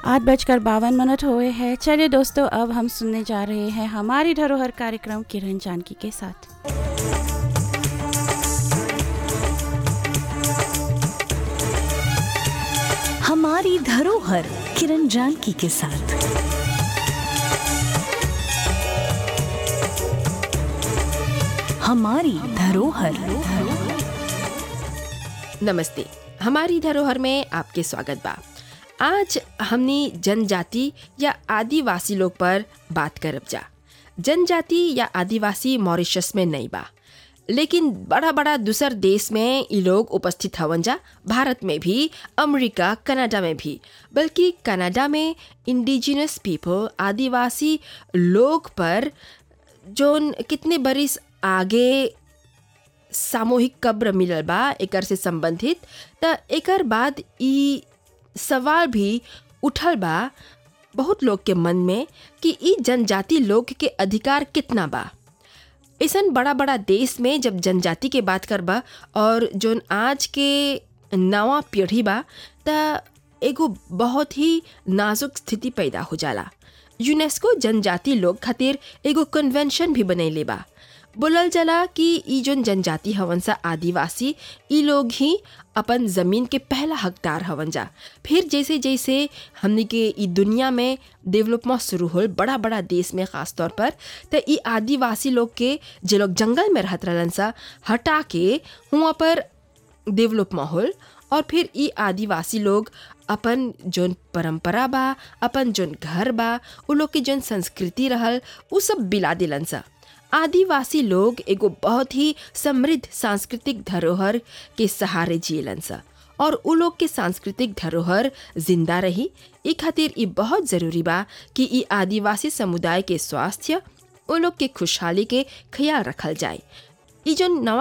आठ बजकर बावन मिनट हुए हैं चलिए दोस्तों अब हम सुनने जा रहे हैं हमारी धरोहर कार्यक्रम किरण जानकी के साथ हमारी धरोहर किरण जानकी के साथ हमारी धरोहर नमस्ते हमारी धरोहर में आपके स्वागत बा आज हमनी जनजाति या आदिवासी लोग पर बात करब जा जनजाति या आदिवासी मॉरिशस में नहीं बा लेकिन बड़ा बड़ा दूसर देश में ये लोग उपस्थित हवन जा भारत में भी अमेरिका कनाडा में भी बल्कि कनाडा में इंडिजिनस पीपल आदिवासी लोग पर जोन कितने बरिस आगे सामूहिक कब्र मिलल बा एकर से संबंधित त एकर बाद ई सवाल भी उठल बा बहुत लोग के मन में कि ई जनजाति लोग के अधिकार कितना बा ऐसन बड़ा बड़ा देश में जब जनजाति के बात करबा और जोन आज के नवा पीढ़ी बा त एगो बहुत ही नाजुक स्थिति पैदा हो जाला यूनेस्को जनजाति लोग खातिर एगो कन्वेंशन भी बनैले बा बोलल जाला कि ई जोन जनजाति हवन सा आदिवासी ई लोग ही अपन ज़मीन के पहला हकदार हवन जा फिर जैसे जैसे हमने के ई दुनिया में डेवलपमेंट शुरू होल बड़ा बड़ा देश में ख़ास तौर पर तो ई आदिवासी लोग के जे लोग जंगल में रहत रहलन सा हटा के वहाँ पर डेवलपमेंट होल और फिर ई आदिवासी लोग अपन जोन परंपरा बा अपन जोन घर बा उ लोग के जोन संस्कृति रहल उ सब बिला दिलन सा आदिवासी लोग एगो बहुत ही समृद्ध सांस्कृतिक धरोहर के सहारे जियलन सा और उ लोग के सांस्कृतिक धरोहर जिंदा रही ई खातिर ई बहुत ज़रूरी बा कि ई आदिवासी समुदाय के स्वास्थ्य उ लोग के खुशहाली के ख्याल रखल जाए ई जो नवा